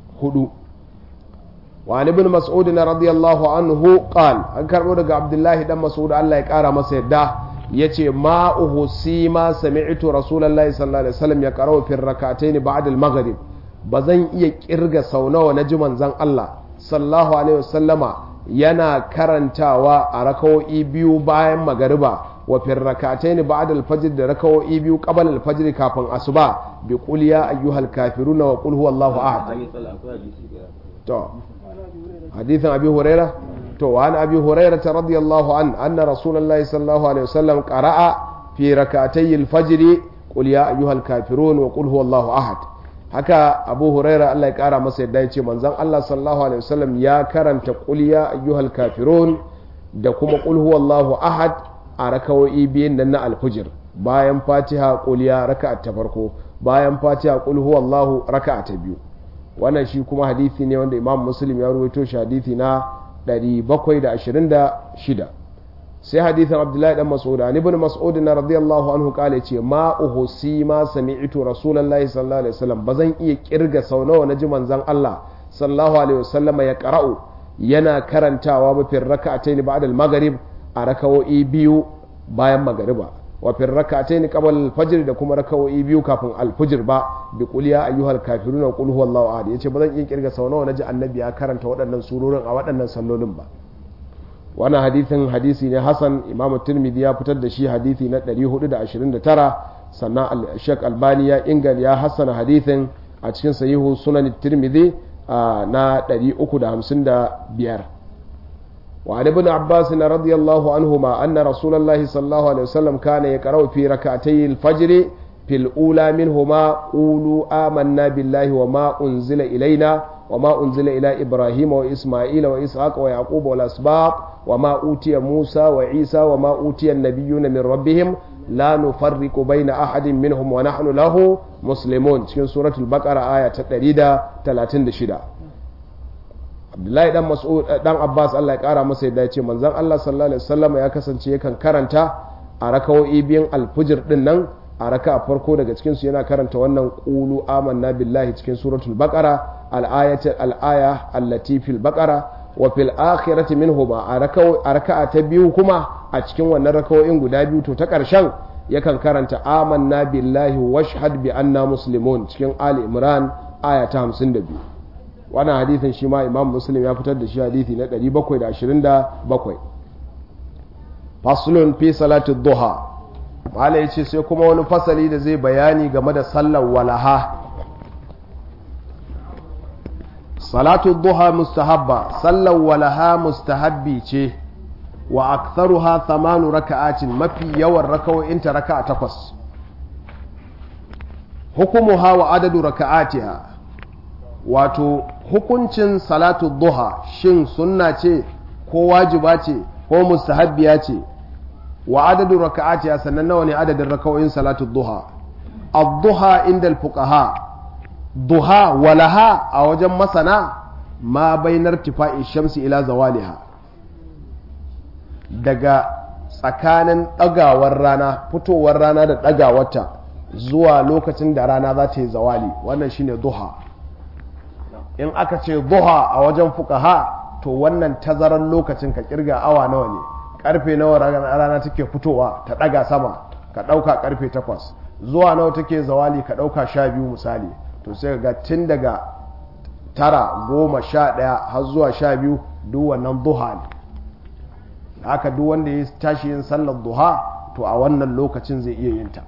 A: wa ibn mas'ud radiyallahu anhu qal an karbo daga abdullahi dan mas'ud Allah ya kara masa yadda yace ma uhusi ma sami'tu rasulullahi sallallahu alaihi wasallam ya qara'u fi rak'atayn ba'da al-maghrib bazan iya kirga sau nawa na ji manzon Allah sallallahu alaihi wasallama yana karantawa a rakawo'i biyu bayan magariba wa fi rak'atayn ba'da al-fajr da rakawo'i biyu qabla al-fajr kafin asuba bi qul ya ayyuhal kafiruna wa qul huwallahu ahad to hadithan abi hurairah to wa an abi hurairah radiyallahu an anna rasulullahi sallallahu alaihi wasallam qara'a fi rak'atay al-fajr qul ya ayyuhal kafirun wa qul huwallahu ahad haka abu huraira Allah ya kara masa yadda ya ce manzon Allah sallallahu alaihi wasallam ya karanta qul ya ayyuhal kafirun da kuma qul huwallahu ahad a rakawoyi biyun nan na alfujir bayan fatiha qul ya raka'a ta farko bayan fatiha qul huwallahu raka'a ta biyu wannan shi kuma hadisi ne wanda imam muslim ya ruwaito shi hadisi na 726 sai hadisin abdullahi dan mas'ud an ibn mas'ud na radiyallahu anhu kale ce ma uhsi ma sami'tu rasulullahi sallallahu alaihi wasallam bazan iya kirga sau nawa naji manzon Allah sallallahu alaihi wasallam ya qara'u yana karantawa ba fil rak'atayn ba'da al-maghrib a rakawoyi biyu bayan magariba wa fil rak'atayn qabla al-fajr da kuma rakawoyi biyu kafin al-fajr ba bi qul ya ayyuhal kafirun wa qul huwallahu ahad yace bazan iya kirga sau nawa naji annabi ya karanta waɗannan surorin a waɗannan sallolin ba wannan hadithin hadisi ne hasan imam tirmidhi ya fitar da shi hadisi na 429 sannan shek albani ya ingal ya hassana hadithin a cikin sahihu sunan tirmidhi na 355 wa ibn abbas radiyallahu anhuma anna rasulullahi sallallahu alaihi wasallam kana yaqra'u fi rak'atay al-fajr fil ula minhuma qulu amanna billahi wa ma unzila ilaina وما أنزل إلى إبراهيم وإسماعيل وإسحاق ويعقوب والأسباط وما أوتي موسى وعيسى وما أوتي النبيون من ربهم لا نفرق بين أحد منهم ونحن له مسلمون في سورة البقرة آية تقريدة 36 Abdullahi dan Mas'ud dan Abbas Allah ya kara masa yadda ya ce manzon Allah sallallahu alaihi wasallam ya kasance yakan karanta a rakawoyi biyan alfujir din nan a raka a farko daga cikinsu yana karanta wannan ƙulu amanna billahi cikin suratul baqara al-ayatul al-aya allati fil baqara wa fil akhirati minhuma a raka'a ta biyu kuma a cikin wannan rakawoyin guda biyu to ta ƙarshen yakan karanta amanna billahi washhad bi anna muslimun cikin ali imran aya ta 52 wannan hadisin shi ma imam muslim ya fitar da shi hadisi na 727 faslun fi salati duha mala yace sai kuma wani fasali da zai bayani game da sallar walaha salatu duha mustahabba sallar walaha mustahabbi ce wa aktharuha thamanu raka'atin mafi yawan raka'o'inta raka'a takwas hukumuha wa adadu raka'atiha wato hukuncin salatu duha shin sunna ce ko wajiba ce ko mustahabbiya ce wa adadu raka'atiha sannan nawa ne adadin raka'o'in salatu duha ad-duha inda al-fuqaha duha walaha a wajen masana ma bainar tifa'i shamsi ila zawaliha daga tsakanin ɗagawar rana fitowar rana da ɗagawarta zuwa lokacin da rana za ta yi zawali wannan shine duha in aka ce duha a wajen fukaha to wannan tazarar lokacin ka kirga awa nawa ne karfe nawa rana take fitowa ta ɗaga sama ka ɗauka karfe takwas zuwa nawa take zawali ka ɗauka sha biyu misali to sai ga tun daga tara goma sha ɗaya har zuwa sha biyu duk wannan duha ne haka duk wanda ya tashi yin sallar duha to a wannan lokacin zai iya yin ta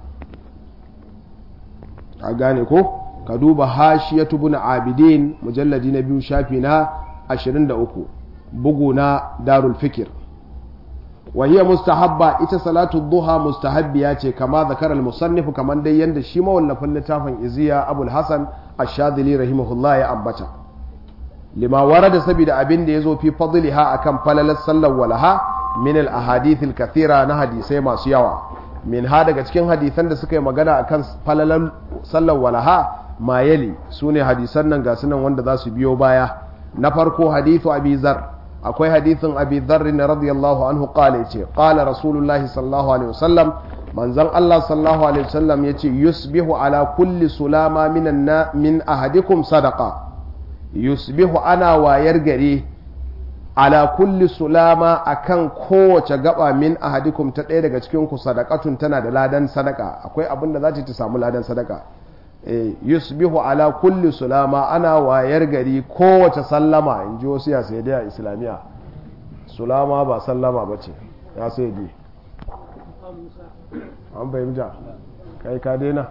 A: a gane ko ka duba hashiyatu bin abidin mujalladi na biyu shafi na 23 bugu na darul fikir wa hiya mustahabba ita salatu duha mustahabbiya ce kama zakar al-musannif kaman dai yanda shi mawallafin littafin iziya abul hasan ash-shadili rahimahullah ya ambata lima warada saboda abin da yazo fi fadliha akan falalar sallar walaha min al-ahadith al-kathira na hadisai masu yawa min ha daga cikin hadisan da suka yi magana akan falalar sallar walaha ma yali sune hadisan nan ga sunan wanda za su biyo baya na farko hadithu abi zar akwai hadithin abi dharr radiyallahu anhu qala yace qala rasulullahi sallallahu alaihi wasallam manzon Allah sallallahu alaihi wasallam yace yusbihu ala kulli sulama minan na min ahadikum sadaqa yusbihu ana wayar gare ala kulli sulama akan kowace gaba min ahadikum ta ɗaya daga cikin ku sadaqatun tana da ladan sadaka akwai abin da za ta samu ladan sadaka yusbihu ala kulli sulama ana wayar gari kowace sallama in ji wasu ya sai a islamiyya sulama ba sallama ba ce ya sai di an fahimta kai ka daina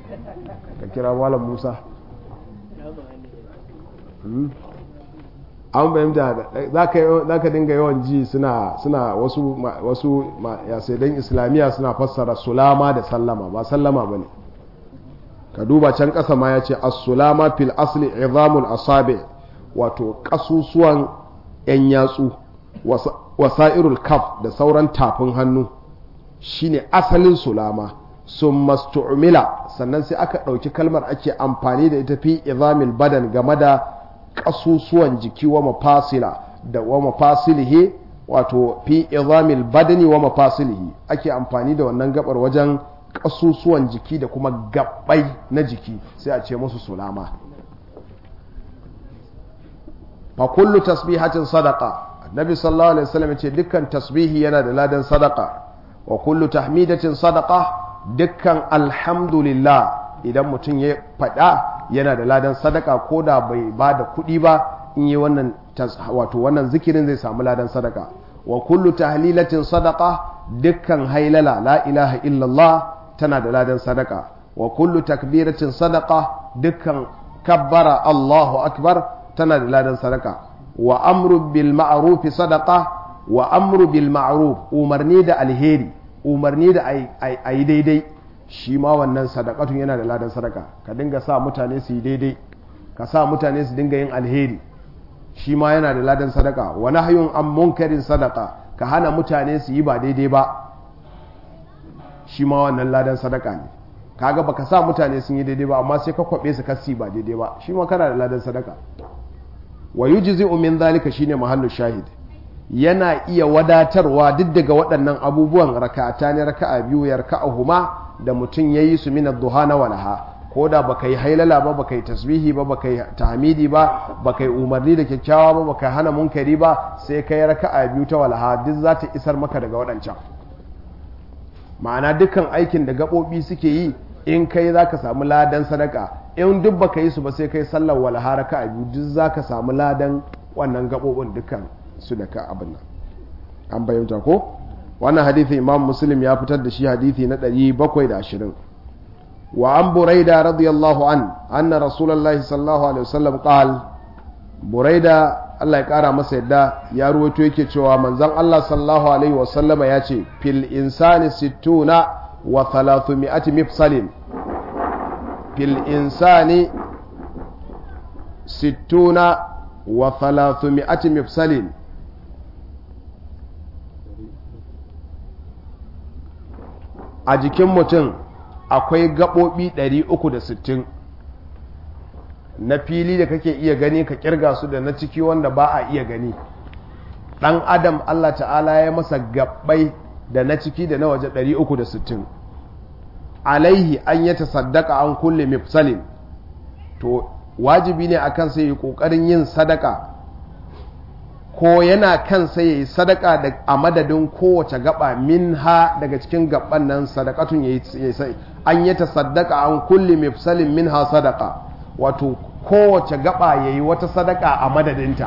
A: ka kira malam musa an fahimta za ka dinga yawan ji suna suna wasu wasu yasedan islamiyya suna fassara sulama da sallama ba sallama ba ne ka duba can ƙasa ma ya ce as-sulama fil asli izamul asabi wato ƙasusuwan 'yan yatsu wasa'irul kaf da sauran tafin hannu shine asalin sulama sun mastu'mila sannan sai aka ɗauki kalmar ake amfani da ita fi izamil badan game da ƙasusuwan jiki wa mafasila da wa mafasilihi wato fi izamil badani wa mafasilihi ake amfani da wannan gabar wajen ƙasusuwan jiki da kuma gabbai na jiki sai a ce musu sulama fa kullu tasbihatin sadaqa annabi sallallahu alaihi wasallam ce dukkan tasbihi yana da ladan sadaqa wa kullu tahmidatin sadaqa dukkan alhamdulillah idan mutum ya faɗa yana da ladan sadaka ko da bai ba da kuɗi ba in yi wannan wato wannan zikirin zai samu ladan sadaka wa kullu tahlilatin sadaqa dukkan hailala la ilaha illallah tana da ladan sadaka wa kullu takbiratin sadaqa dukkan kabbara Allahu akbar tana da ladan sadaka wa amru bil ma'ruf sadaqa wa amru bil ma'ruf umarni da alheri umarni da ayi daidai shi ma wannan sadakatun yana da ladan sadaka ka dinga sa mutane su yi daidai ka sa mutane su dinga yin alheri shi ma yana da ladan sadaka wa nahyun an munkarin sadaka ka hana mutane su yi ba daidai ba shi ma wannan ladan sadaka ne kaga baka sa mutane sun yi daidai ba amma sai ka kwabe su kasi ba daidai ba shi ma kana da ladan sadaka wa yujzi'u min zalika shine mahallu shahid yana iya wadatarwa duk daga waɗannan abubuwan raka'ata ne raka'a biyu yarka'ahuma da mutum yayi su min ad-duha na walaha ko da baka yi hailala ba baka yi tasbihi ba baka yi tahmidi ba baka yi umarni da kyakkyawa ba baka hana munkari ba sai kai raka'a biyu ta walaha duk za ta isar maka daga waɗancan ma'ana dukkan aikin da gaɓoɓi suke yi in kai za ka samu ladan sadaka in duk baka yi su ba sai kai sallar walaha raka'a biyu duk za ka samu ladan wannan gaɓoɓin dukkan su da ka abin nan an bayyanta ko wannan hadithi imam muslim ya fitar da shi hadithi na 720 wa an buraida radiyallahu an anna rasulullahi sallallahu alaihi wasallam qal buraida Allah ya kara masa yadda ya ruwaito yake cewa manzon Allah sallallahu alaihi wasallam ya ce fil insani sittuna wa thalathumiyati mifsalin fil insani sittuna wa thalathumiyati mifsalin a jikin mutum akwai gaɓoɓi 360 na fili da kake iya gani ka kirga su da na ciki wanda ba a iya gani ɗan adam Allah ta'ala ya masa gaɓai da na ciki da na waje 360 alaihi an yi tasaddaka an kulle mifsalin to wajibi ne akan sai yi ƙoƙarin yin sadaka ko yana kan sai ya yi sadaka da a madadin kowace gaba min ha daga cikin gaban nan sadakatun ya yi sai an yi ta sadaka an kulle mifsalin min ha sadaka wato kowace gaba ya yi wata sadaka a madadinta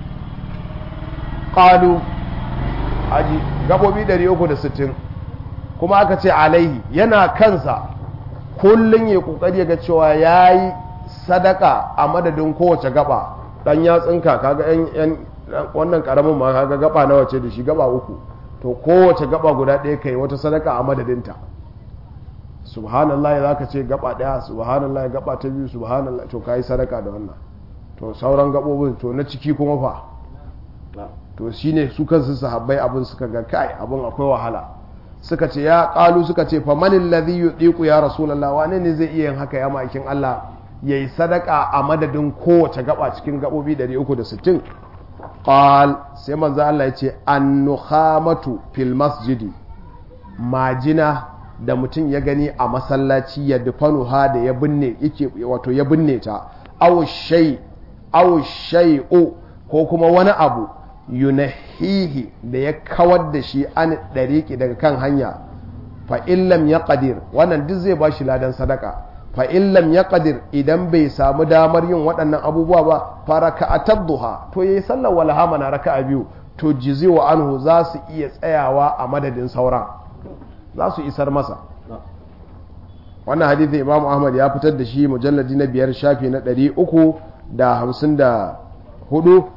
A: ƙalu aji gabobi 360 kuma aka ce alaihi yana kansa kullum ya kokari ga cewa ya yi sadaka a madadin kowace gaba ɗan yatsinka kaga yan wannan karamin ma kaga gaba nawa ce da shi gaba uku to kowace gaba guda ɗaya kai wata sadaka a madadinta subhanallah za ka ce gaba ɗaya subhanallah gaba ta biyu subhanallah to kai sadaka da wannan to sauran gabobin to na ciki kuma fa to shine su kansu sahabbai abin suka ga kai abin akwai wahala suka ce ya kalu suka ce fa manil ladhi yudiku ya rasulullah wane ne zai iya yin haka ya ma'aikin Allah yayi sadaka a madadin kowace gaba cikin gabobi 360 qal sai manzo Allah ya ce annukhamatu fil masjidi majina da mutum ya gani a masallaci ya dufanu ha da ya binne yake wato ya binne ta aw shay aw shay'u ko kuma wani abu yunahihi da ya kawar da shi an dariki daga kan hanya fa illam yaqdir wannan duk zai bashi ladan sadaka fa illam yaqdir idan bai samu damar yin waɗannan abubuwa ba fa raka'atad duha to yayi sallar walaha mana raka'a biyu to jizi wa anhu za su iya tsayawa a madadin sauran za su isar masa wannan hadithin imam ahmad ya fitar da shi mujalladi na biyar shafi na ɗari uku da hamsin da hudu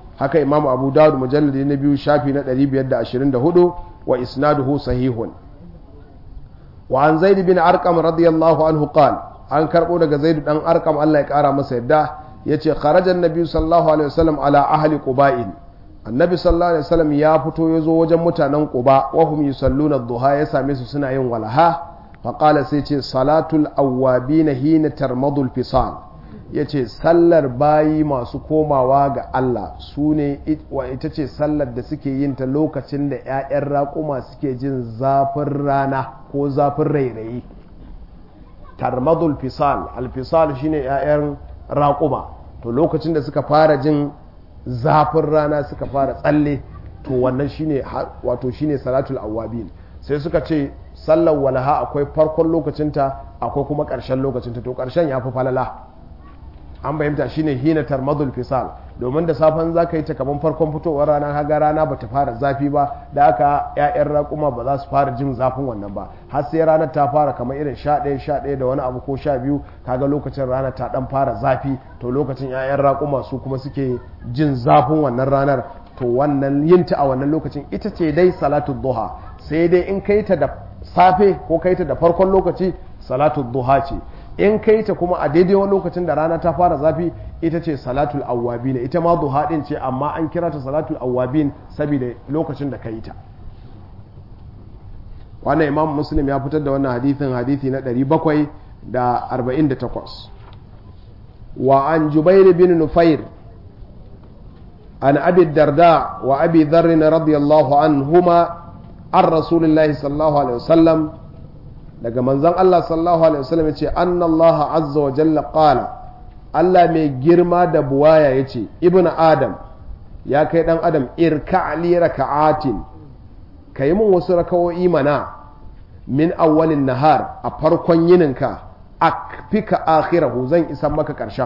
A: haka imamu abu dawud mujalladi na biyu shafi na 524 wa isnaduhu sahihun wa an zaid bin arqam radiyallahu anhu qal an karbo daga zaid dan arqam Allah ya kara masa yadda yace kharajan nabi sallallahu alaihi wasallam ala ahli quba'in annabi sallallahu alaihi wasallam ya fito ya zo wajen mutanen quba wa hum yusalluna duha ya same su suna yin walaha fa qala sai ce salatul awwabin hina tarmadul fisal yace sallar bayi masu komawa ga Allah su ne ita ce sallar da suke yin ta lokacin da 'ya'yan raƙuma suke jin zafin rana ko zafin rairayi tarmadul fisal alfisal shine 'ya'yan raƙuma to lokacin da suka fara jin zafin rana suka fara tsalle to wannan shine wato shine salatul awabin sai suka ce sallar walaha akwai farkon lokacinta akwai kuma ƙarshen lokacinta to ƙarshen ya fi falala an bayyanta shine hina tarmadul fisal domin da safen za ka yi ta kaman farkon fitowar rana haga rana ba ta fara zafi ba da aka ya'yan raƙuma ba za su fara jin zafin wannan ba har sai ranar ta fara kamar irin sha ɗaya sha ɗaya da wani abu ko sha biyu kaga lokacin rana ta ɗan fara zafi to lokacin ya'yan raƙuma su kuma suke jin zafin wannan ranar to wannan yin ta a wannan lokacin ita ce dai salatu duha sai dai in kai ta da safe ko kai ta da farkon lokaci salatu duha ce in kai ta kuma a daidai wani lokacin da rana ta fara zafi ita ce salatul awwabin ita ma duha din ce amma an kira ta salatul awwabin saboda lokacin da ka yi ta wannan imam muslim ya fitar da wannan hadithin hadithi na 748 wa an jubair bin nufair an abi darda wa abi dharr radiyallahu anhuma an rasulillahi sallallahu alaihi wasallam daga manzon Allah sallallahu alaihi wasallam yace anna Allah azza wa jalla qala Allah mai girma da buwaya yace ibnu adam ya kai dan adam irka li raka'atin kai mun wasu rakawoyi mana min awwalin nahar a farkon yininka akfika akhirahu zan isan maka karshen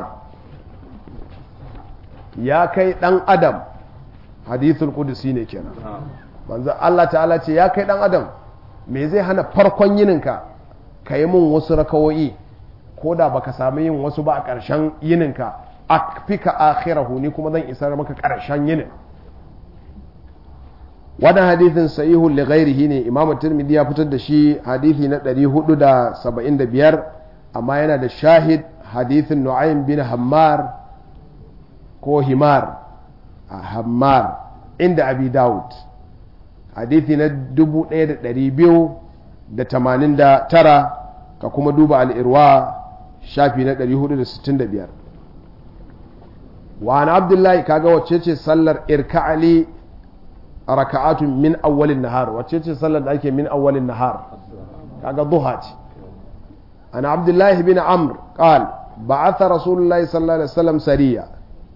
A: ya kai dan adam hadithul qudsi ne kenan manzo Allah ta'ala ce ya kai dan adam me zai hana farkon yininka ka yi mun wasu rakawoyi ko da baka sami yin wasu ba a ƙarshen yininka a fika akhirahu ni kuma zan isar maka ƙarshen yinin wannan hadithin sahihun li ghairihi ne imam tirmidhi ya fitar da shi hadithi na 475 amma yana da shahid hadithin nu'aym bin hammar ko himar a hammar inda abi dawud hadithi na 1289 ka kuma duba al'irwa shafi na 465 wa na abdullahi kaga wacce ce sallar irka'ali raka'atun min awwalin nahar wacce ce sallar da ake min awwalin nahar kaga duha ce ana abdullahi bin amr qal ba'atha rasulullahi sallallahu alaihi wasallam sariya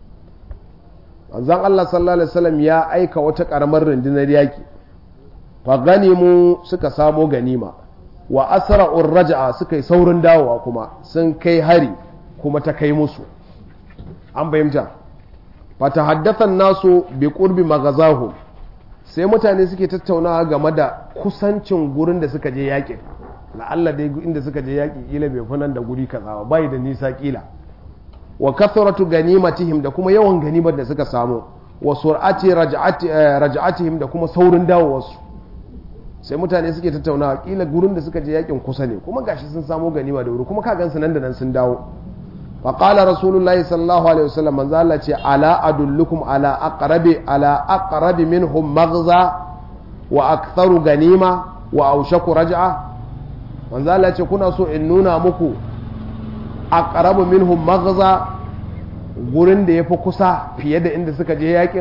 A: manzon Allah sallallahu alaihi wasallam ya aika wata karamar rundunar yaki fa ganimu suka samo ganima wa asra'ur raja'a suka yi saurin dawowa kuma sun kai hari kuma ta kai musu an bayyanta fa tahaddathan nasu bi qurbi maghazahu sai mutane suke tattaunawa game da kusancin gurin da suka je yakin la'alla dai inda suka je yaki kila bai funan da guri kaza ba bai da nisa kila wa kathratu ganimatihim da kuma yawan ganimar da suka samu wa sur'ati raj'atihim da kuma saurin dawowarsu sai mutane suke tattaunawa kila gurin da suka je yakin kusa ne kuma gashi sun samu ganima da wuri kuma ka gansu nan da nan sun dawo fa qala rasulullahi sallallahu alaihi wasallam manzo Allah ce ala adullukum ala aqrabi ala aqrabi minhum maghza wa aktharu ganima wa awshaku raj'a manzo Allah ce kuna so in nuna muku aqrabu minhum maghza gurin da yafi kusa fiye da inda suka je yakin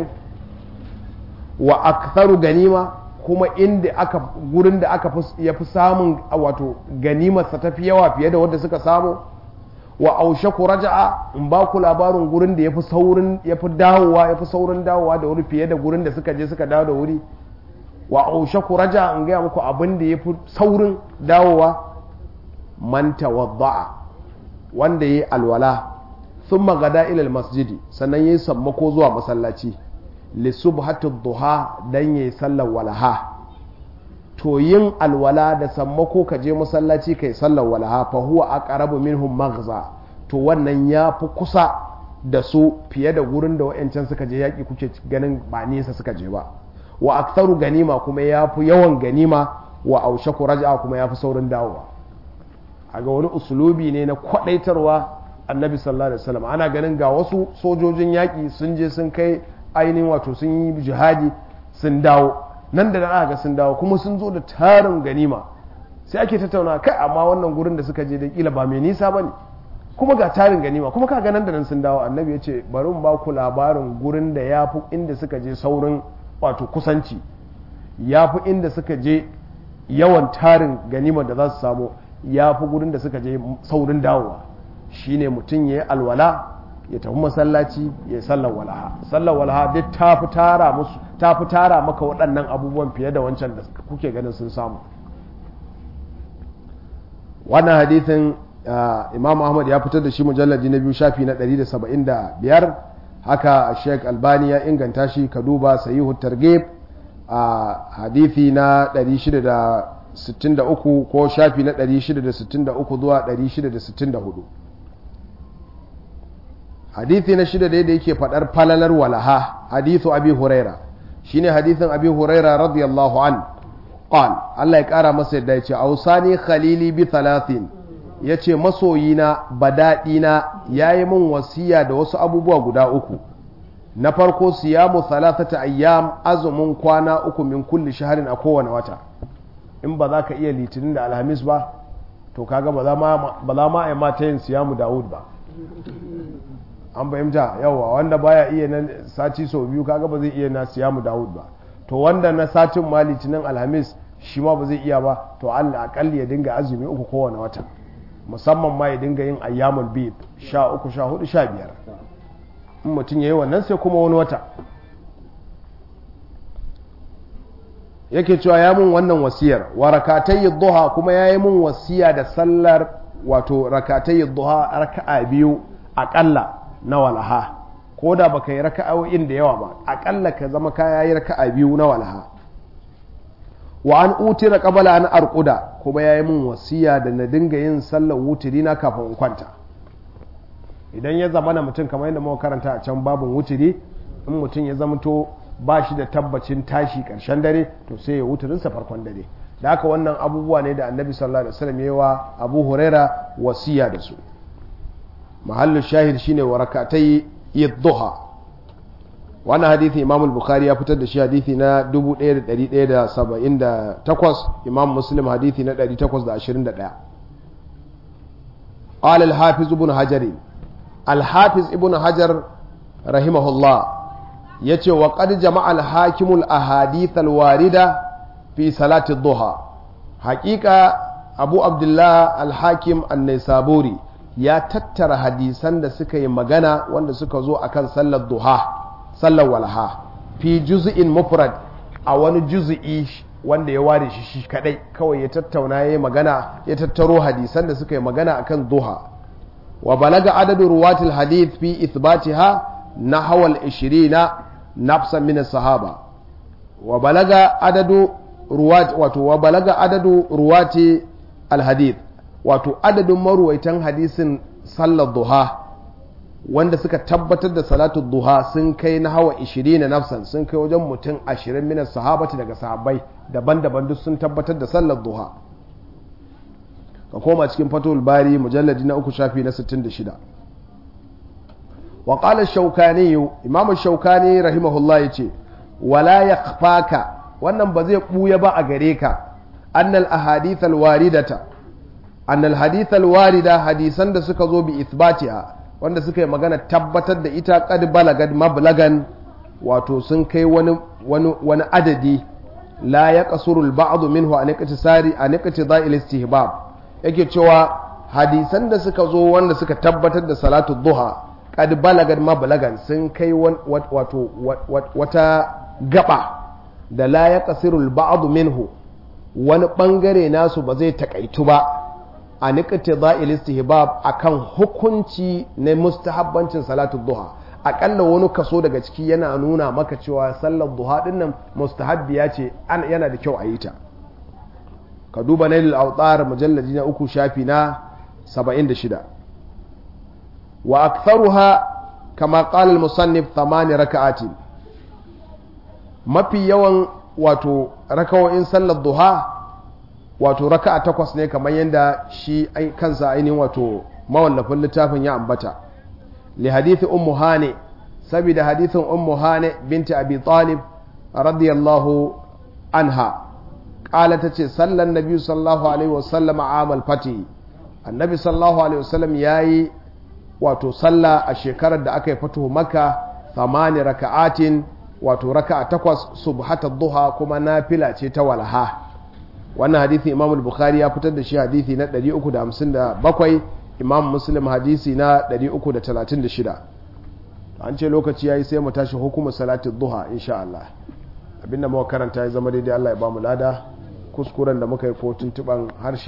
A: wa aktharu ganima kuma inda aka gurin da aka ya fi samun wato ganimarsa ta fi yawa fiye da wadda suka samu wa aushaku raja'a in ba ku labarin gurin da ya fi saurin ya fi dawowa ya fi saurin dawowa da wuri fiye da gurin da suka je suka dawo da wuri wa aushaku raja'a in gaya muku abin da ya fi saurin dawowa man tawadda'a wanda ya yi alwala sun magada ilal masjidi sannan ya yi sammako zuwa masallaci lisubhatu duha dan yayi sallar walaha to yin alwala da sammako ka je masallaci kai sallar walaha fa huwa aqrabu minhum maghza to wannan ya fi kusa da su fiye da gurin da wa'yancan suka je yaƙi kuke ganin ba nesa suka je ba wa aktharu ganima kuma ya fi yawan ganima wa aushaku raja'a kuma ya fi saurin dawowa a ga wani usulubi ne na kwadaitarwa annabi sallallahu alaihi wasallam ana ganin ga wasu sojojin yaƙi sun je sun kai ainihin wato sun yi jihadi sun dawo nan da aka ga sun dawo kuma sun zo da tarin ganima sai ake tattauna kai amma wannan gurin da suka je da kila ba mai nisa bane kuma ga tarin ganima kuma ka nan da nan sun dawo annabi ya ce bari mu ba ku labarin gurin da ya fi inda suka je saurin wato kusanci ya fi inda suka je yawan tarin ganimar da za su samu ya fi gurin da suka je saurin dawowa shine mutum ya yi alwala ya tafi masallaci ya yi sallar walaha sallar walaha duk ta fi tara musu ta fi tara maka waɗannan abubuwan fiye da wancan da kuke ganin sun samu wannan hadithin imam ahmad ya fitar da shi mujallaji na biyu shafi na 175 haka sheik albani ya inganta shi ka duba sayihu targhib a hadithi na 663 ko shafi na 663 zuwa 664 hadithi na shida da yake fadar falalar walaha hadithu abi huraira shine hadithin abi huraira radiyallahu an qal Allah ya kara masa yadda yace ausani khalili bi thalathin yace masoyina badadina yayi min wasiya da wasu abubuwa guda uku na farko siyamu thalathata ayyam azumin kwana uku min kulli shahrin a kowane wata in ba za ka iya litinin da alhamis ba to kaga ba za ma a yi mata yin siyamu dawud ba an fahimta yawa wanda baya iya na sati sau biyu kaga ba zai iya na siyamu dawud ba to wanda na satin ma litinin alhamis shi ma ba zai iya ba to allah akalli ya dinga azumi uku kowane wata musamman ma ya dinga yin ayyamul bid sha uku sha hudu sha biyar in mutum ya yi wannan sai kuma wani wata yake cewa ya mun wannan wasiyar wa rakatai duha kuma ya yi mun wasiya da sallar wato rakatai duha raka'a biyu aƙalla na walaha ko da baka yi raka'o'in da yawa ba aƙalla ka zama ka yi raka'a biyu na walaha wa an utira qabala an arquda kuma ya yi mun wasiya da na dinga yin sallar wutiri na kafin in kwanta idan ya zama na mutum kamar yadda muka karanta a can babin wutiri in mutum ya zamto ba shi da tabbacin tashi karshen dare to sai ya wuturinsa farkon dare da haka wannan abubuwa ne da annabi sallallahu alaihi wasallam yawa abu huraira wasiya da su mahallin shahid shine warakatai yadduha wannan hadithi imam al-bukhari ya fitar da shi hadithi na 1178 imam muslim hadithi na 821 قال الحافظ ابن حجر الحافظ ابن حجر رحمه الله ya ce wa ƙad jama'al hakimul ahadithal warida fi salati duha haƙiƙa abu abdullah al-hakim an-naisaburi ya tattara hadisan da suka yi magana wanda suka zo akan sallar duha sallar walha fi juz'in mufrad a wani juz'i wanda ya ware shi shi kadai kawai ya tattauna ya magana ya tattaro hadisan da suka yi magana akan duha wa balaga adadu ruwatil hadith fi ithbatiha nahwal 20 nafsan min sahaba wa balaga adadu ruwat wato wa balaga adadu ruwati alhadith wato adadin maruwaitan hadisin sallar duha wanda suka tabbatar da salatu duha sun kai na hawa 20 na nafsan sun kai wajen mutum 20 min sahabati daga sahabbai daban-daban duk sun tabbatar da sallar duha ka koma cikin fatul bari mujalladi na uku shafi na 66 وقال الشوكاني امام الشوكاني رحمه الله yace wala yakhfaka wannan ba zai buya ba a gare ka annal ahadith alwaridata annal hadith alwarida hadisan da suka zo bi ithbatiha wanda suka yi magana tabbatar da ita qad balagad mablagan wato sun kai wani wani wani adadi la yaqsuru al-ba'd minhu an iqtisari an iqtida'il istihbab yake cewa hadisan da suka zo wanda suka tabbatar da salatu duha kad balagar mabalagan sun kai wato wata gaba da la ya kasirul ba'adu minhu wani bangare nasu ba zai takaitu ba a nikati za'il istihbab akan hukunci na mustahabbancin salatu duha akalla wani kaso daga ciki yana nuna maka cewa sallar duha dinnan mustahabbiya ce yana da kyau a yi ta ka duba nailul autar mujalladi na uku shafi na 76 wa aktharuha kama qala al-musannif thamani raka'atin mafi yawan wato rakawoyin sallar duha wato raka'a takwas ne kamar yadda shi kansa ainihin wato mawallafin littafin ya ambata li hadithi ummu hane saboda hadithin ummu hane binti abi talib radiyallahu anha qala tace sallan nabi sallallahu alaihi wasallam amal fati annabi sallallahu alaihi wasallam yayi wato sallah a shekarar da aka yi fatuhu maka thamani raka'atin wato raka'a takwas subhata duha kuma nafila ce ta walaha wannan hadithi imam bukhari ya fitar da shi hadithi na 357 imam muslim hadisi na 336 an ce lokaci yayi sai mu tashi hukumar salatin duha insha Allah abinda muka karanta ya zama daidai Allah ya ba mu lada kuskuren da muka yi ko tuntuban harshe